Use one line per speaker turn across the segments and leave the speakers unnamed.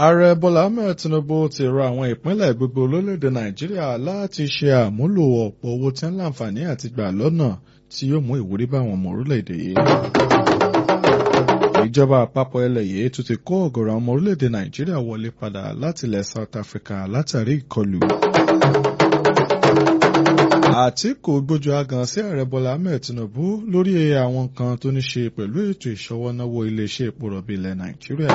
Ààrẹ Bọ́lá Ahmed Tinubu ti rọ àwọn ìpínlẹ̀ gbogbo lórílẹ̀‐èdè Nàìjíríà láti ṣe àmúlò ọ̀pọ̀ owó tí ń láǹfààní àti gbà lọ́nà tí yóò mú ìwúrí bá àwọn ọmọ orílẹ̀‐èdè yìí. Ìjọba àpapọ̀ ilẹ̀ yìí tún ti kó ọ̀gọ̀rọ̀ ọmọ orílẹ̀‐èdè Nàìjíríà wọlé padà láti ilẹ̀ South Africa látàrí ìkọlù. Àtíkù gbójú agan sí ààrẹ Bọ́lá Ahmed Tinubu lórí àwọn nǹkan tó ní ṣe pẹ̀lú ètò ìṣọwọ́náwó iléeṣẹ́ epo rọ̀bì ilẹ̀ Nàìjíríà.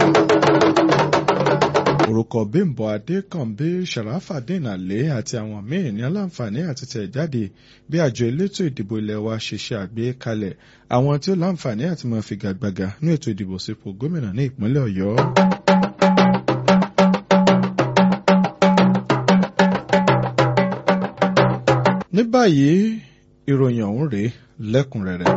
Orúkọ Bímbọ́ Adékànbí Sharafadeen Ali àti àwọn míì ní aláǹfààní àti tẹ̀jáde bí àjọ elétò ìdìbò ilẹ̀ wa ṣe ṣe àgbékalẹ̀ àwọn tí ó láǹfààní àti máa figagbága ní ètò ìdìbò sípò gómìnà ní ìpínlẹ̀ Ọ̀yọ́. ní báyìí ìròyìn ọ̀hún rèé lẹ́kùnrẹ́rẹ́.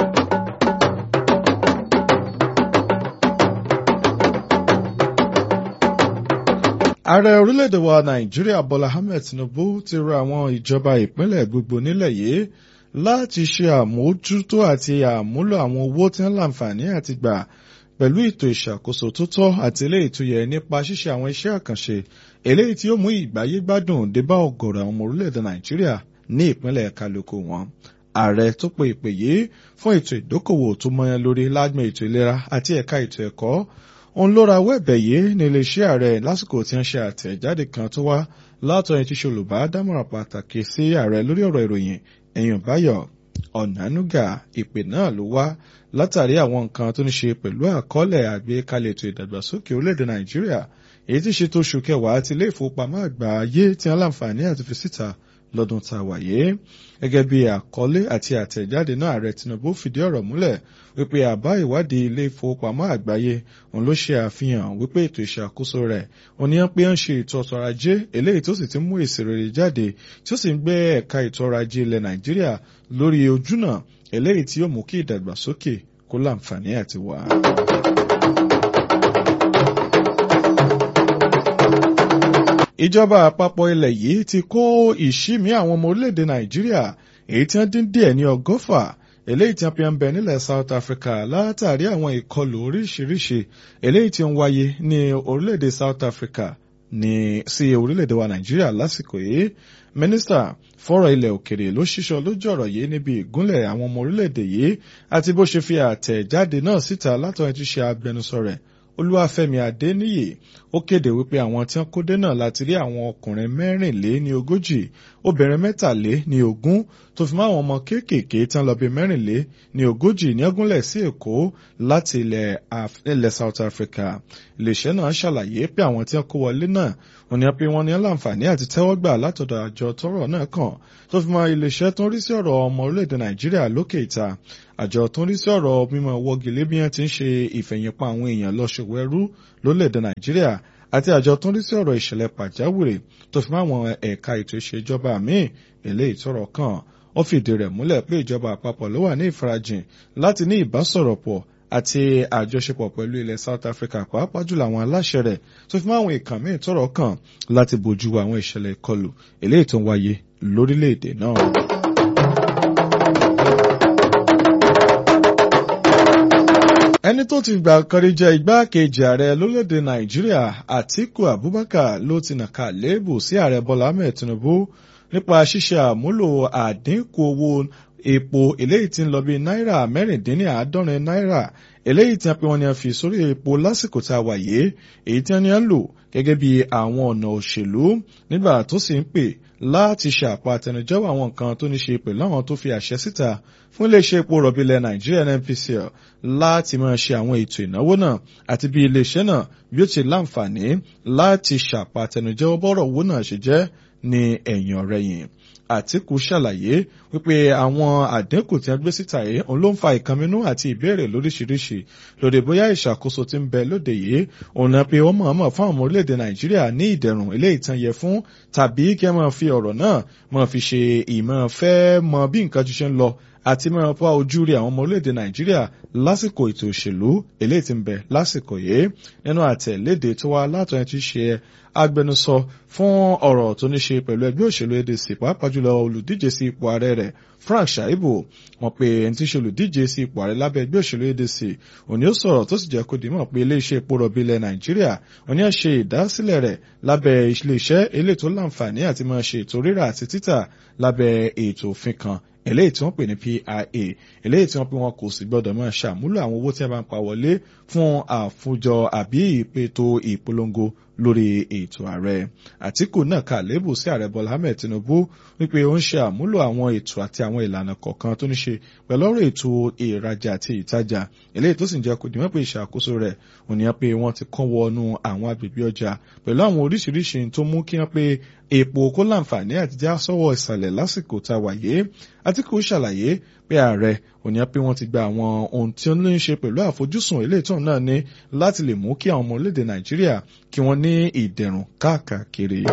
ààrẹ orílẹ̀-èdè wa nàìjíríà bọ́lá ahmed tinubu ti rọ àwọn ìjọba ìpínlẹ̀ gbogbo nílẹ̀ yìí láti ṣe àmójútó àti àmúlò àwọn owó tí ń láǹfààní àti gbà pẹ̀lú ètò ìṣàkóso tó tọ́ àti eléyìí tó yẹ nípa ṣíṣe àwọn iṣẹ́ àkànṣe eléyìí tí ó mú ìgbáyé gbádùn dé bá ọ̀gọ̀rọ̀ àwọn ọmọ orílẹ̀-èdè nàìjíríà ní ìpínlẹ̀ kálukú wọn. ààrẹ tó pe ìpè yìí fún ètò ìdókòwò tó mọyán lórí lágbọn ètò ìlera àti ẹ̀ka ètò ẹ̀kọ́ òun ló ra wẹ́ẹ̀bẹ̀ yìí ní iléeṣẹ́ ààrẹ lásìkò tí wọ́n ṣe àtẹ̀jáde kan tó wá látọ̀yìn tí ṣolùbá dámọ̀ràn pàtàkì sí ààrẹ lórí ọ̀rọ̀ ìròyìn ẹ̀yìn báyọ̀ ọ̀nànúgà ìpè náà ló wá látàrí àwọn nǹkan tó ní ṣe pẹ̀lú àkọọ́lẹ̀ àgbékalẹ̀ ètò ìdàgbàsókè orílẹ̀-èdè nàìjíríà èyí tí ṣètò oṣù kẹwàá ti ilé ìfowópamọ́ àgbà ayé tí wọ́n láǹfààní àti fi síta lọ́dún tá a wáyé gẹ́gẹ́ bí àkọlé àti àtẹ̀jáde náà ààrẹ tinubu fìdí ọ̀rọ̀ múlẹ̀ wípé àbá ìwádìí ilé ìfowópamọ́ àgbáyé òun ló ṣe àfihàn wípé ètò ìṣàkóso rẹ̀ òníyàn pé ń ṣe ètò ọ̀tọ̀ ajé eléyìí tó sì ti mú èsì rere jáde tí ó sì ń gbé ẹ̀ka ètò ọrọ̀ ajé ilẹ̀ nàìjíríà lórí ojúnà eléyìí tí yóò mú kí ìdàgbàsókè kó láǹfààní àti wà. ìjọba àpapọ̀ ilẹ̀ yìí ti kó ìṣímí àwọn ọmọ orílẹ̀-èdè nàìjíríà èyí tí wọ́n dín díẹ̀ ní ọgọ́fà eléyìí tí wọ́n fi ń bẹ nílẹ̀ south africa látàrí àwọn ìkọlù oríṣiríṣi eléyìí tí ń wáyé ní orílẹ̀-èdè south africa ní sí orílẹ̀-èdè wa nàìjíríà lásìkò yìí mínísítà fọ́rọ̀ ilẹ̀ òkèrè ló ṣíṣọ lójú ọ̀rọ̀ yìí níbi ìgúnlẹ̀ àwọn ọmọ orílẹ̀-èdè yìí àti bó ṣe fi àtẹ̀jáde náà síta látọ̀yìn tí ṣe agbẹnusọ rẹ̀ olúwàfẹ́mi adéníyè ó kéde wípé àwọn tí wọ́n kó dé náà láti rí àwọn ọkùnrin mẹ́rìnlé ní ogójì obìnrin mẹ́tàlé ní ogún tó fi mọ́ àwọn ọmọ kéékèèké tí wọ́n lọ bí mẹ́rìnlé ní ogójì ní ọgúnlẹ̀ sí èkó láti ilẹ̀ south africa iléeṣẹ́ náà ṣàlàyé pé àwọn tí wọ́n kó wọlé náà wọ́n ní pé wọ́n ní láǹfààní àti tẹ́wọ́gbà látọ̀dọ̀ àjọ tọ́rọ̀ náà kàn tó fi mọ́ iléeṣẹ́ tó ń rí sí ọ̀rọ̀ ọmọ orílẹ̀-èdè nàìjíríà lókè ìta àjọ tó ń rí sí ọ̀rọ̀ mímọ́ wọ́gilé bí wọ́n ti ń ṣe ìfẹ̀yìnpa àwọn èèyàn lọ́ṣọ̀wọ́ ẹrú lórílẹ̀-èdè nàìjíríà àti àjọ tó ń rí sí ọ̀rọ̀ ìṣẹ̀lẹ̀ pàjáwìrì tó fi mọ́ àwọn ẹ̀ka ètò ìṣèjọba míì eléyìí tọ́rọ̀ kàn ó fìdí rẹ̀ múlẹ̀ pé ìjọba àpapọ̀ ló wà ní ìfarajìn láti ní ìbásọ̀rọ̀pọ̀ àti àjọṣepọ̀ pẹ̀lú ilẹ̀ South Africa pàápàá jùlọ àwọn aláṣẹ rẹ̀ tó fi mọ́ àwọn ìkàn míì tọ́rọ̀ kàn láti bójú àwọn ìṣẹ̀lẹ̀ ìkọlù eléyìí tó ń wáyé lórílẹ̀‐èdè náà. ẹni tó ti gbà kan rí jẹ́ igbákejì ààrẹ lórílẹ̀‐èdè nàìjíríà àtíkù abubakar ló ti nàka léèbù sí ààrẹ bọ́lá ahmed tinubu nípa ṣíṣe àmúlò àdínkù owó epo eléyìí tí ń lọ bí náírà mẹ́rìndínláàádọ́rin náírà eléyìí tí wọ́n pe wọ́n ní a fi sórí epo lásìkò tá a wà yìí èyí tí wọ́n ní a ń lò gẹ́gẹ́ bí àwọn ọ̀nà òṣèlú nígbà tó sì ń pè láti ṣe àpàtẹnujẹ́wọ́ àwọn nǹkan tó ní ṣe pẹ̀lú àwọn tó fi àṣẹ síta fún iléeṣẹ́ epo rọ̀bì ilẹ̀ nàìjíríà NNPCL láti máa ṣe àwọn ètò ìnáwó náà àti bí iléeṣẹ́ náà bí ó ti láǹfààní láti ṣàpàtẹnujẹ́wọ́ bọ́rọ̀ owó náà ṣe jẹ́ ní ẹ̀yìn ọ̀rẹ̀yìn àtìkù ṣàlàyé wípé àwọn àdínkù tí wọ́n gbé síta yìí òun ló ń fa ìkànnínú àti ìbéèrè lóríṣiríṣi lórí bóyá ìṣàkóso tí ń bẹ lóde yìí òun náà pé ó mọ̀ọ́mọ̀ fún àwọn orílẹ̀-èdè nàìjíríà ní ìdẹ̀rùn ilé ìtàn yẹ fún tàbí kí ẹ máa fi ọ̀rọ̀ náà máa fi ṣe ìmọ̀ fẹ́ mọ bí nǹkan ti ṣe ń lọ àti mẹ́rin pa ojú rí àwọn ọmọ orílẹ̀-èdè nàìjíríà lásìkò ètò òṣèlú eléyìí tí ń bẹ lásìkò yìí nínú àtẹ̀léde tó wá látọ̀yìn tí ṣe agbẹnusọ fún ọ̀rọ̀ tó ní ṣe pẹ̀lú ẹgbẹ́ òṣèlú ADC pàápàá jùlọ olùdíje sí ipò ààrẹ rẹ̀ Frank Shaibu wọ́n pe ẹni tí ṣe olùdíje sí ipò ààrẹ lábẹ́ ẹgbẹ́ òṣèlú ADC òní ó sọ̀rọ̀ tó sì jẹ́ kó dìímọ̀ pé iléeṣẹ́ epo rọ̀bì ilẹ̀ Nàìjíríà òní á ṣe ìdásílẹ̀ rẹ̀ lábẹ́ iléeṣẹ́ eléyìí tó láǹfààní àti máa ṣe ètò rírà àti títà lábẹ́ ètò òfin kan eléyìí tí wọ́n pè ní PIA eléyìí tí wọ́n pè wọn kò sì gbọ́dọ̀ máa ṣàmúlò àwọn owó tí wọ́n bá ń pa wọlé fún àfúnjọ àbí ìpètò ìpolongo lórí ètò ààrẹ Àtíkù náà kà lébù sí ààrẹ Bọ́lá Ahmed Tinubu wípé ó ń ṣe àmúlò àwọn ètò àti àwọn ìlànà kọ̀ọ̀kan tó ní ṣe pẹ̀lú ọ̀rọ̀ ètò ìrajà àti ìtajà eléyìí tó sì ń jẹ́ kó dìmọ́ pé ìṣàkóso rẹ̀ ò ní pé wọ́n ti kán wọnú àwọn agbègbè ọjà pẹ̀lú àwọn oríṣiríṣi tó mú kí wọ́n pé epo kó láǹfààní àti já sọ́wọ́ ìsàlẹ̀ lásìkò tá a wà yé Àtíkù ṣàlàyé pé ààrẹ ò ní pé wọ́n ti gba àwọn ohun tí ó ní í ṣe pẹ̀lú àfojúsùn eléyìí tó náà ní láti lè mú kí àwọn ọmọ orílẹ̀-èdè Nàìjíríà kí wọ́n ní ìdẹ̀rùn káàkiri.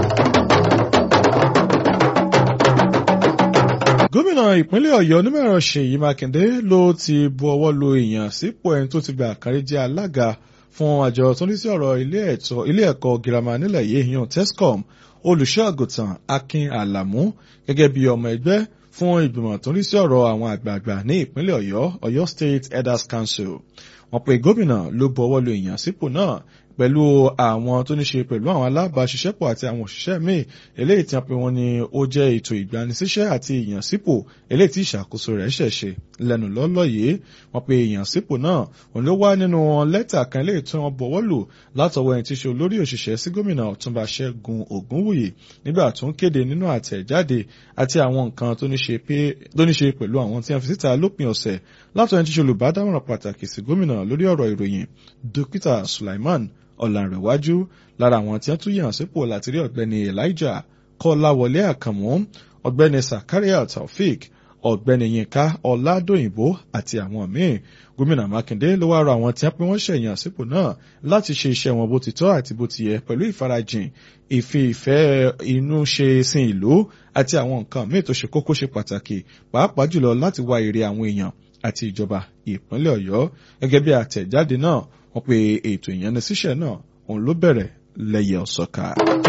gómìnà ìpínlẹ̀ ọ̀yọ́ onímọ̀ẹ̀rọ ṣèyí mákindé ló ti bu ọwọ́ lu èèyàn sípò ẹni tó ti gba àkárí jẹ́ alága fún àjọ tó ní sí ọ̀rọ̀ ilé ẹ̀kọ́ girama nílẹ̀ yìí yan tescom olùṣọ́ àgùntàn akin alamu gẹ́gẹ́ bí ọmọ ẹgbẹ́ fún ìgbìmọ̀ tó ní sí ọ̀rọ̀ àwọn àgbààgbà ní ìpínlẹ̀ ọ̀yọ́ ọ̀yọ́ state elders council wọ́n pe gómìnà ló bu ọwọ́ lu èèyàn sípò náà pẹ̀lú àwọn tó ní ṣe pẹ̀lú àwọn alábàáṣiṣẹ́pọ̀ àti àwọn òṣìṣẹ́ míì eléyìí tí wọ́n pe wọ́n ní ó jẹ́ ètò ìgbanisíṣẹ́ àti ìyànsípò eléyìí tí ìṣàkóso rẹ̀ ṣẹ̀ṣẹ̀ lẹ́nu lọ́lọ́ yìí wọ́n pe ìyànsípò náà òun ló wá nínú lẹ́tà kan eléyìí tí wọ́n bọ̀wọ́ lù látọwọ́ ẹni tí ṣe olórí òṣìṣẹ́ sí gómìnà ọ̀túnba ṣẹ́gun ògúnwùyí nígbà tó ń kéde nínú àtẹ̀jáde àti àwọn nǹkan tó ní ṣe pẹ̀lú àwọn tí wọ́n fi síta lópin ọ̀sẹ̀ látọwọ́ ẹni tí ṣe olùbádámọ̀ràn pàtàkì sí gómìnà lórí ọ̀rọ̀ ìròyìn dókítà Sulaiman ọ̀làǹrẹ̀wájú lára àwọn tí wọ́n tún yàn sípò láti rí ọ̀gbẹ́ni elijah kọ́láwọlé àkànmú ọ̀gbẹ́ni sakaria taofik ọ̀gbẹ́ni yinka ọ̀làdòyìnbó àti àwọn míì gómìnà mákindé ló wá rọ àwọn tí wọ́n pín wọ́n ṣẹ̀yàn sípò náà láti ṣe iṣẹ́ wọn bó ti tọ́ àti bó ti yẹ pẹ̀lú ìfarajìn ìfi ìfẹ́ inú ṣe sin ìlú àti àwọn nǹkan míì tó ṣe kókó ṣe pàtàkì pàápàá jùlọ láti wá èrè àwọn èèyàn àti ìjọba ìpínlẹ̀ ọ̀yọ́ gẹ́gẹ́ bí àtẹ̀jáde náà wọ́n pe ètò ìyanisíṣẹ́ náà òun ló bẹ̀rẹ̀ lẹ́yẹ ọ̀sọ́ka.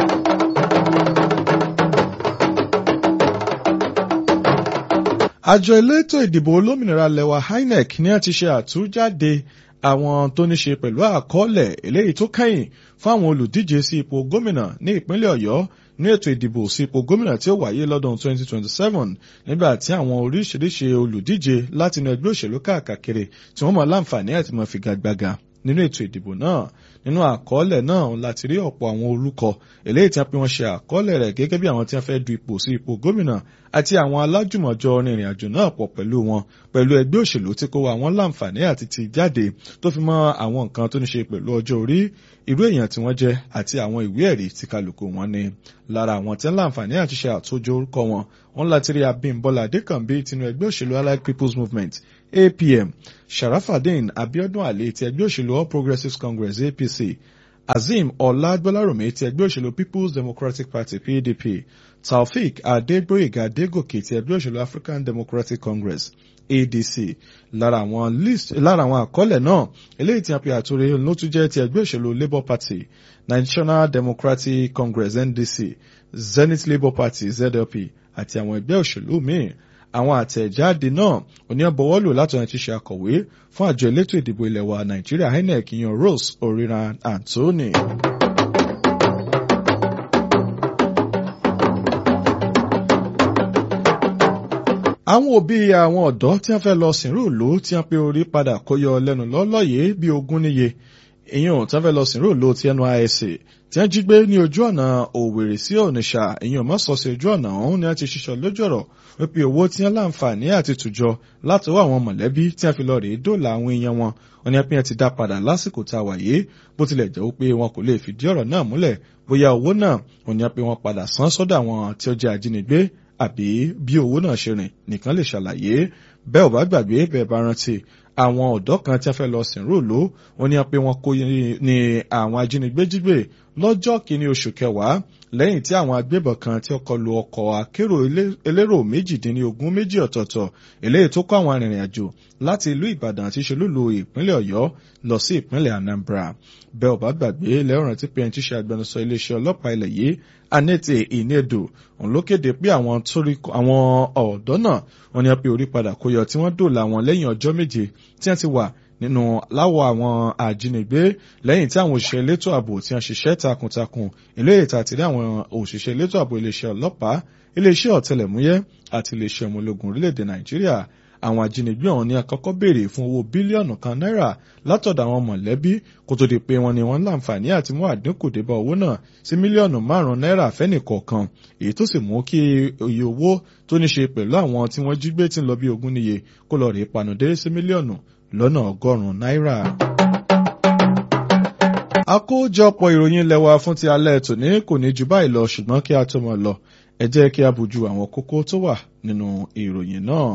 àjọ elétò ìdìbò olómìnira lẹwa INEC ní a ti ṣe àtújáde àwọn tó ní ṣe pẹ̀lú àkọọ́lẹ̀ eléyìí tó kẹ́yìn fún àwọn olùdíje sí ipò gómìnà ní ìpínlẹ̀ ọ̀yọ́ ní ètò ìdìbò sí ipò gómìnà tí ó wáyé lọ́dún 2027 nígbà tí àwọn oríṣiríṣi olùdíje látinú ẹgbẹ́ òṣèlú káàkiri tí wọ́n mọ̀ láǹfààní àti mọ̀ figagbága nínú ètò ìdìbò náà nínú àkọọ́lẹ̀ náà láti rí ọ̀pọ̀ àwọn orúkọ eléyìí tí wọ́n pe wọ́n ṣe àkọọ́lẹ̀ rẹ̀ gẹ́gẹ́ bí àwọn tí wọ́n fẹ́ du ipò sí ipò gómìnà àti àwọn alájùmọ̀jọ rìnrìn àjò náà pọ̀ pẹ̀lú wọn pẹ̀lú ẹgbẹ́ òṣèlú tí kò wá àwọn láǹfààní àti ti jáde tó fi mọ́ àwọn nǹkan tó ní ṣe pẹ̀lú ọjọ́ orí irú èèyàn tí wọ́n jẹ́ àti àwọn ìwé ẹ̀rí tí kálukú wọn ní lára àwọn tí ń láǹfààní àti ṣe àtòjọ orúkọ wọn wọn láti rí Abímbọ́lá Adékànbí tinú ẹgbẹ́ òṣèlú Allied People's Movement APM Sharafadin Abiodun Ali ti ẹgbẹ́ òṣèlú All Progressives Congress APC Azeem Ọlágbọ́lárùmí ti ẹgbẹ́ òṣèlú People's Democratic Party PDP Taofik Adégbóyèga Adégòkè ti ẹgbẹ́ òṣèlú African Democratic Congress ADC lára àwọn list lára àwọn àkọọ́lẹ̀ náà eléyìí tí a pè àtúrè ló tún jẹ́ ti ẹgbẹ́ òṣèlú Labour Party National Democratic Congress NDC Zenith Labour Party ZLP àti àwọn ẹgbẹ́ òṣèlú míì àwọn àtẹ̀jáde náà oníyànbọ̀wọ́lò látọ̀nà ti ṣe akọ̀wé fún àjọ elétò ìdìbò ilẹ̀ wa Nàìjíríà INEC yan Rose Oriran Anthony. àwọn òbí àwọn ọ̀dọ́ tí wọ́n fẹ́ lọ sìnrú ìlú tí wọ́n pe orí padà kó yọ lẹ́nu lọ́lọ́yè bí ogún níye èèyàn tí wọ́n fẹ́ lọ sìnrú ìlú ti NYSC tí wọ́n jí gbé ní ojú ọ̀nà Òwèrè sí Onitsha èèyàn mọ́sọ̀ọ́sì ojú ọ̀nà ọ̀hún ni wọ́n ti ṣiṣọ́ lójú ọ̀rọ̀ wípé owó tí wọ́n láǹfààní àti tùjọ látọwọ́ àwọn mọ̀lẹ́bí tí wọ́n fi lọ rèé dóòlà àwọn èèyàn wọn wọn ni wọ́n pín ti dá padà lásìkò tá a wà yìí bó tilẹ̀ jẹ́ wípé wọn kò lè fìdí ọ̀rọ̀ náà múlẹ̀ bóyá owó náà wọn ni wọ́n pín wọn padà san sọ́dọ̀ àwọn tí ó jẹ́ ajínigbé àbí bí owó náà ṣe rìn nìkan lè ṣàlàyé bẹ́ẹ̀ ò bá gbàgbé bẹ́ẹ̀ bá rántí àwọn ọ̀dọ́ kan tí wọ́n fẹ́ lọ sìn róòló wọn ní pé wọ́n kó ní àwọn ajínigbé jígbé lọ́jọ́ kìíní oṣù kẹwàá lẹ́yìn tí àwọn agbébọn kan tí ó kọlu ọkọ̀ akérò elérò méjìdínlógún méjì ọ̀tọ̀ọ̀tọ̀ eléyìí tó kó àwọn arìnrìn àjò láti ìlú ìbàdàn àti ìṣolúlu ìpínlẹ̀ ọ̀yọ́ lọ sí ìpínlẹ̀ anambra bẹ́ẹ̀ ò bá gbàgbé lẹ́rùn tí pé ẹni tí ṣe agbẹnusọ iléeṣẹ́ ọlọ́pàá ilẹ̀ yìí anete inedo òun ló kéde pé àwọn ọ̀dọ́ náà wọn ni wọ́n pe orí padà kó yọ tí wọ́n dòòlà wọn lẹ́yìn ọjọ́ méje tí wọ́n ti wà nínú láwọ̀ àwọn àjínigbé lẹ́yìn tí àwọn òṣìṣẹ́ elétò ààbò tí wọ́n ṣiṣẹ́ takuntakun ilé ìta àti ní àwọn òṣìṣẹ́ elétò ààbò iléeṣẹ́ ọlọ́pàá iléeṣẹ́ ọ̀tẹlẹ̀múyẹ́ àti iléeṣẹ́ ọmọ ológun orílẹ̀-èdè nàìjíríà àwọn ajínigbé ọ̀hún ní àkọ́kọ́ béèrè fún owó bílíọ̀nù kan náírà látọ̀dọ̀ àwọn mọ̀lẹ́bí kó tó di pé wọ́n ní wọ́n láǹfààní àti mú àdínkù débá owó náà sí mílíọ̀nù márùn-ún náírà fẹ́nìkọ̀ọ̀kan èyí tó sì mú kí iye owó tó ní ṣe pẹ̀lú àwọn tí wọ́n jí gbé tí ń lọ bí ogún níye kó lọ rèé panudé sí mílíọ̀nù lọ́nà ọgọ́rùn-ún náírà. àkójọpọ̀ ìròyìn lẹ́wà fún ti alẹ́ tòní kò ní ju báyìí lọ ṣùgbọ́n kí a tó mọ̀ lọ ẹ jẹ́ kí a bójú àwọn kókó tó wà nínú ìròyìn náà.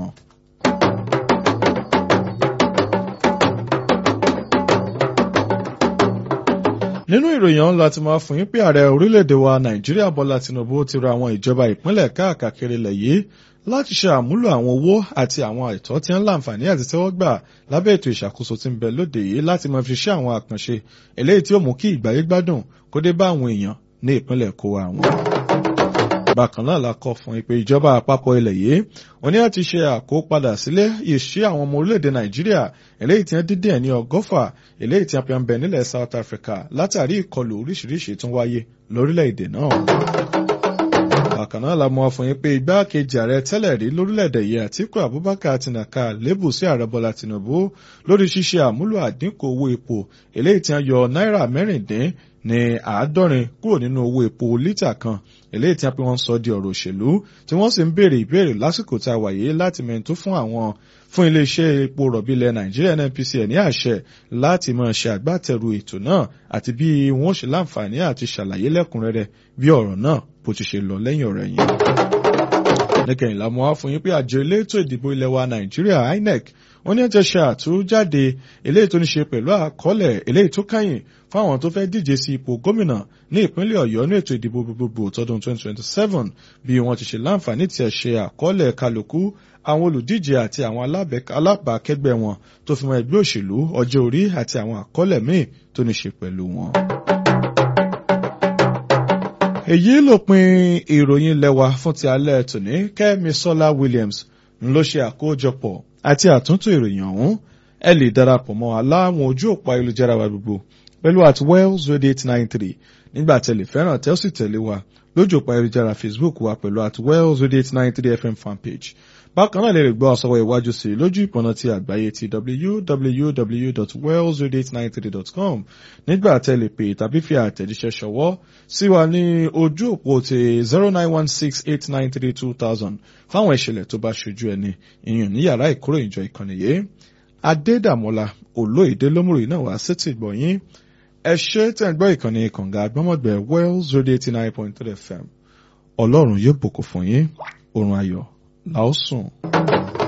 nínú ìròyìn ọ̀hún láti máa fún yín pé ààrẹ orílẹ̀-èdè wa nàìjíríà bọ́lá tinubu ti ra àwọn ìjọba ìpínlẹ̀ káàkiri ilẹ̀ yìí láti ṣe àmúlò àwọn owó àti àwọn àìtọ́ tí ń láǹfààní àti tẹ́wọ́ gbà lábẹ́ ètò ìṣàkóso tí ń bẹ lóde yìí láti máa fi ṣe àwọn àkànṣe eléyìí tí ó mú kí ìgbáyé gbádùn kó dé bá àwọn èèyàn ní ìpínlẹ̀ kó wa wọn. bákan náà la kọ fún ìpè ìjọba àpapọ̀ ilẹ̀ yìí wọ́n ní láti ṣe àkópadà sílé ìṣe àwọn ọmọ orílẹ̀-èdè nàìjíríà eléyìí tí wọ́n dídí ẹ̀ ní ọgọ́fà eléyìí tí wọ́n fi ń bẹ nílẹ̀ south africa látàrí ìkọlù oríṣiríṣi tó ń wáyé lórílẹ̀-èdè náà bákan náà la mọ̀ fún yín pé igbákejì ààrẹ tẹ́lẹ̀ rí lórílẹ̀‐èdè yìí àtíkù abubakar ti nàka lébù sí ààrẹ bọ́lá tìǹbù lórí ṣíṣe àmúlò àdínkù owó epo eléyìí tí wọ́n yọ náírà mẹ́rìndín ní àádọ́rin kúrò nínú owó epo lítà kan eléyìí tí wọ́n pe wọ́n sọ di ọ̀rọ̀ òṣèlú tí wọ́n sì ń béèrè ìbéèrè lásìkò tá a wà yìí láti mẹ́ntó fún àwọn fún iléeṣẹ́ epo rọ̀bì ilẹ̀ nàìjíríà nnpcl ní àṣẹ láti máa ṣe àgbátẹrù ètò náà àti bí wọ́n ṣe láǹfààní àti ṣàlàyé lẹ́kùnrẹ́rẹ́ bí ọ̀rọ̀ náà bó ti ṣe lọ lẹ́yìn ọ̀rẹ́ yìí. lẹ́kẹ̀yìnlá mo wá fún yín pé àjọ elétò ìdìbò ilẹ̀ wa nàìjíríà inec wọ́n ní ẹ̀ tẹ́ ṣe àtújáde eléyìí tó ní ṣe pẹ̀lú àkọọ́lẹ̀ eléyìí tó kẹ́yìn fún àwọn tó fẹ́ díje sí ipò gómìnà ní ìpínlẹ̀ ọ̀yọ́ ní ètò ìdìbò gbogbogbò tọdún 2027 bí wọ́n ti ṣe láǹfààní tí ẹ̀ ṣe àkọọ́lẹ̀ kálukú àwọn olùdíje àti àwọn alábàákẹ́gbẹ́ wọn tó fi mọ́ ẹgbẹ́ òṣèlú ọjọ́ orí àti àwọn àkọọ́lẹ̀ míì tó ní ṣe pẹ̀lú wọn èyí lópin ìròyìn lẹ́wà fún ti alẹ́ tòní kẹ́mi sọ́lá williams ń ló ṣe àkójọpọ̀ àti àtúntò ìròyìn ọ̀hún ẹ lè darapọ̀ mọ́ aláwọn ojú òpó ayélujára wa gbogbo pẹ̀lú at wells radio eight nine three nígbà tẹ̀lé fẹ́ràn tẹ́ ó sì tẹ̀lé wa lójú òpó ayélujára facebook wa pẹ̀lú at wells radio eight nine three fm fanpage bákan náà lè rí gbọ́ àsọwọ́ ìwájú sí i lójú ìpọ̀nà ti àgbáyé ti www.wellsradio893.com nígbà tẹ́lẹ̀ pé tàbí fi àtẹ̀jíṣẹ́ ṣọwọ́ sí wa ní ojú òpó ti zero nine one six eight nine three two thousand fáwọn ìṣẹ̀lẹ̀ tó bá ṣojú ẹni ìyẹn ní yàrá ìkóró ìjọ ìkànnì yìí adédàmọ́lá olóyèdè lómùrè náà wá sétí ìgbọ̀nyín ẹ ṣe tẹ̀ ń gbọ́ ìkànnì kànga àgbọ́mọ̀gbẹ́ wells radio eighty nine point three fm ọlọ́run yóò bùkún fún yín oorun ayọ̀ làásùn.